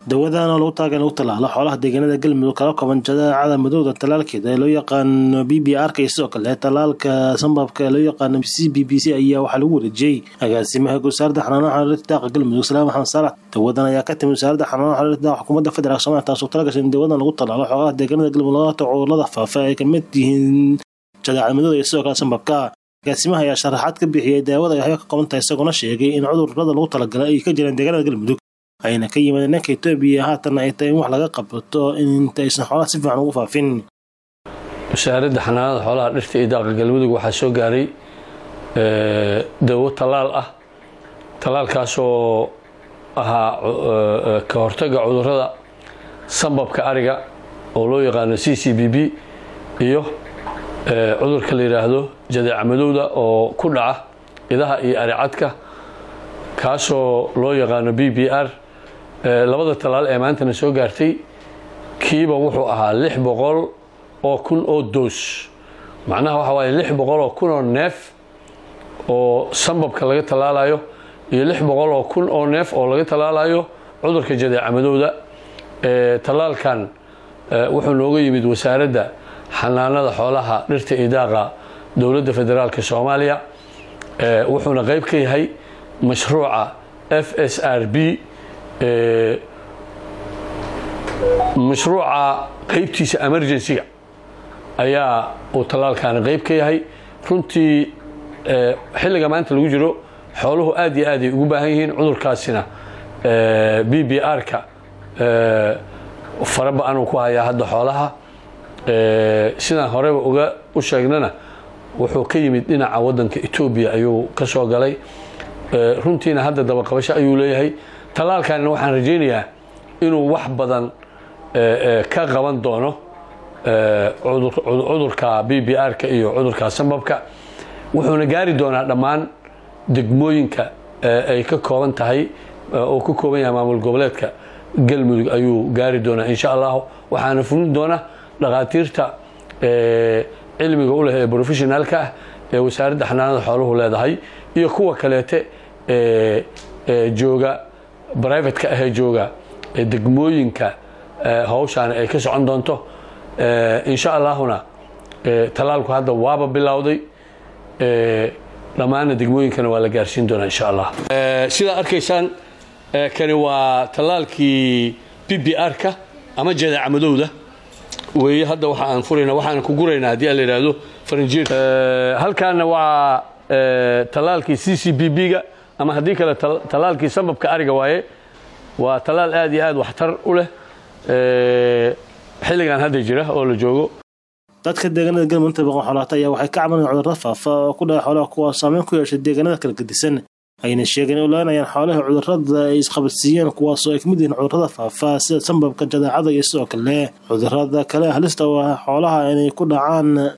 dawadan oo lagu taagan lagu tallaalo xoolaha deegaanada galmudug kala kooban jadeecada madowda tallaalkeeda ee loo yaqaano b b r ka iyo sidoo kale tallaalka sambabka ee loo yaqaano c b b c ayaa waxaa lagu wareejiyey agaasimaha wasaaradda xanaanaha xiriirta daaqa galmudug salaam maxamed saalax dawadan ayaa ka timi wasaaradda xanaanaha xiriirta daaqa xukuumadda federaalk soomaaliya taasoo talagashay in dawadan lagu tallaalo xoolaha deegaanada galmudug lagata cudurrada faafa ay ka mid yihiin jadeecada madowda iyo sidoo kale sambabka agaasimaha ayaa sharaxaad ka bixiyey daawada ay ka kooban tahay isagoona sheegay in cudurrada lagu talagalay ay ka jiraan deegaanada galmudug ayna ka yimaadeen dhanka etoobiya haatanna ay tahay in wax laga qabto inta aysan xoolaha si fiican ugu faafin wasaaradda xanaanada xoolaha dhirta iyo daaqa galmudug waxaa soo gaaray dawo tallaal ah tallaalkaasoo ahaa ka hortaga cudurrada sambabka ariga oo loo yaqaano c c b b iyo cudurka la yidhaahdo jadeeca madowda oo ku dhaca idaha iyo aricadka kaasoo loo yaqaano b b r labada tallaal ee maantana soo gaartay kiiba wuxuu ahaa lix boqol oo kun oo doos macnaha waxa waaye lix boqol oo kun oo neef oo sambabka laga tallaalayo iyo lix boqol oo kun oo neef oo laga tallaalayo cudurka jadeeca madowda tallaalkan wuxuu nooga yimid wasaaradda xanaanada xoolaha dhirta iyo daaqa dowladda federaalka soomaaliya wuxuuna qayb ka yahay mashruuca f s r b mashruuca qaybtiisa emergency-ga ayaa uu tallaalkaani qayb ka yahay runtii xilliga maanta lagu jiro xooluhu aad iyo aad ay ugu baahan yihiin cudurkaasina b b r-ka fara ba-anuu ku hayaa hadda xoolaha sidaan horeba uga u sheegnana wuxuu ka yimid dhinaca waddanka etoobiya ayuu ka soo galay runtiina hadda dabaqabasho ayuu leeyahay tallaalkanina waxaan rajaynayaa inuu wax badan ka qaban doono cudurka b b r-ka iyo cudurka sambabka wuxuuna gaari doonaa dhammaan degmooyinka ay ka kooban tahay oo ka kooban yahay maamul goboleedka galmudug ayuu gaari doonaa insha allahu waxaana fulin doona dhakhaatiirta cilmiga u leh ee professionaalka ah ee wasaaradda xanaanada xooluhu leedahay iyo kuwa kaleete ee jooga brivatka ahee jooga degmooyinka hawshaani ay ka socon doonto insha allahuna tallaalku hadda waaba bilowday dhammaanna degmooyinkana waa la gaarsiin doonaa insha allah sidaa arkaysaan kani waa tallaalkii b b r-ka ama jadeeca madowda weeye hadda waxa aan furayna waxaan ku guraynaa haddii a la yidhaahdo farinjeer halkaana waa tallaalkii c c b b-ga ama haddii kale tallaalkii sambabka ariga waaye waa tallaal aad iyo aad waxtar u leh xilligan hadda jira oo la joogo dadka deegaanada galmudug inta baqan xoolaata ayaa waxay ka cabanayaan cudurrada faafa oo ku dhaca xoolaha kuwaas saameyn ku yeeshay deegaanada kala gedisan ayna sheegeen in ulaanayaan xoolaha cudurrada ay isqabadsiiyeen kuwaasoo ay ka mid yihiin cudurrada faafa sida sambabka jadeecada iyo sidoo kale cudurrada kale halista oo ah xoolaha inay ku dhacaan